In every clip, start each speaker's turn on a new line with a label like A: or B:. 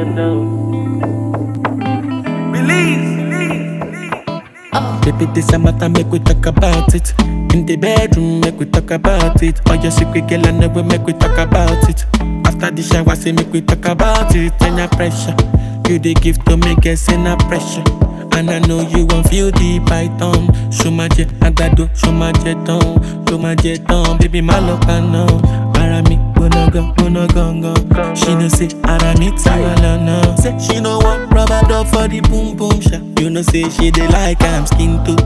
A: Baby, this a matter, make we talk about it. In the bedroom, make we talk about it. All your secret, girl, I know we make we talk about it. After the shower, say make we talk about it. And your pressure, you the gift to make us in a pressure. And I know you won't feel the python. Show my jet, agbado, show my jet on, show my jet on. Baby, my love, I know. Ara mi, wanna go, wanna go, go. She know say, ara mi, tiwala no. Say she no want rubber dub for the boom boom shot. You know say she dey like I'm skin too.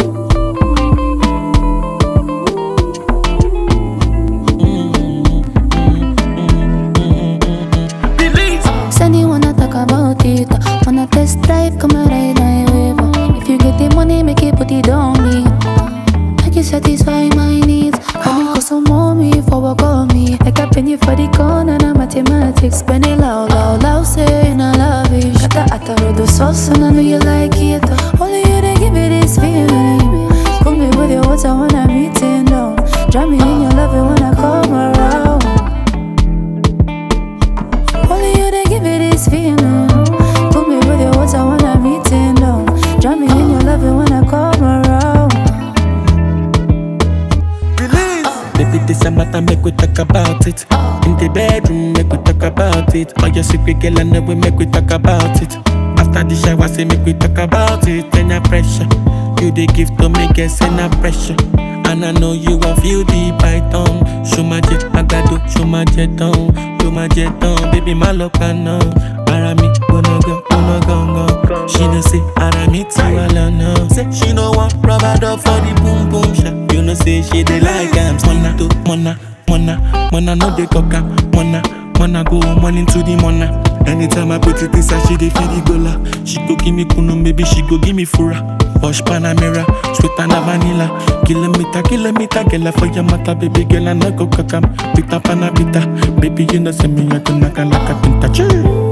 B: Send you wanna talk about it. Wanna test drive, come and ride my wave. If you get the money, make it put it on me. Make you satisfy my needs. Come and some mommy for work on me. Like a penny for the corner, na mathematics. Spend it loud, loud, loud, saying I love it. Got the atta with the sauce, and I know you like it. Only you they give me this feeling. Put me with your water when I'm eating down. Drown me in your love when I come around. Only you they give me this feeling. Put me with your water when I'm eating down. Drown me in your love when I come around.
A: Baby, this a matter, make we talk about it. In the bedroom, make we talk about it. All your secret, girl, I know we make we talk about it. After the shower, say make we talk about it. Then your pressure, you the gift to make us in a pressure. And I know you won't feel the python. Show my jet, agbado, show my jet on, show my jet on. Baby, my love, I know. Ara mi, wanna go, wanna go, go. She know say, ara mi, tiwala no. Say she no want rubber dub for the boom boom shot. You know say she dey like I'm mona to mona, mona, mona no dey coca, mona, mona go morning to the mona. Anytime I put it inside, she dey feel the gola. She go give me kunu, maybe she go give me fura. Posh Panamera, sweet and a vanilla. Kilometer, kilometer, girl, for your mata, baby girl, I no go kakam. Pita panabita, baby, you know, send me a to naka like a pinta. Chee.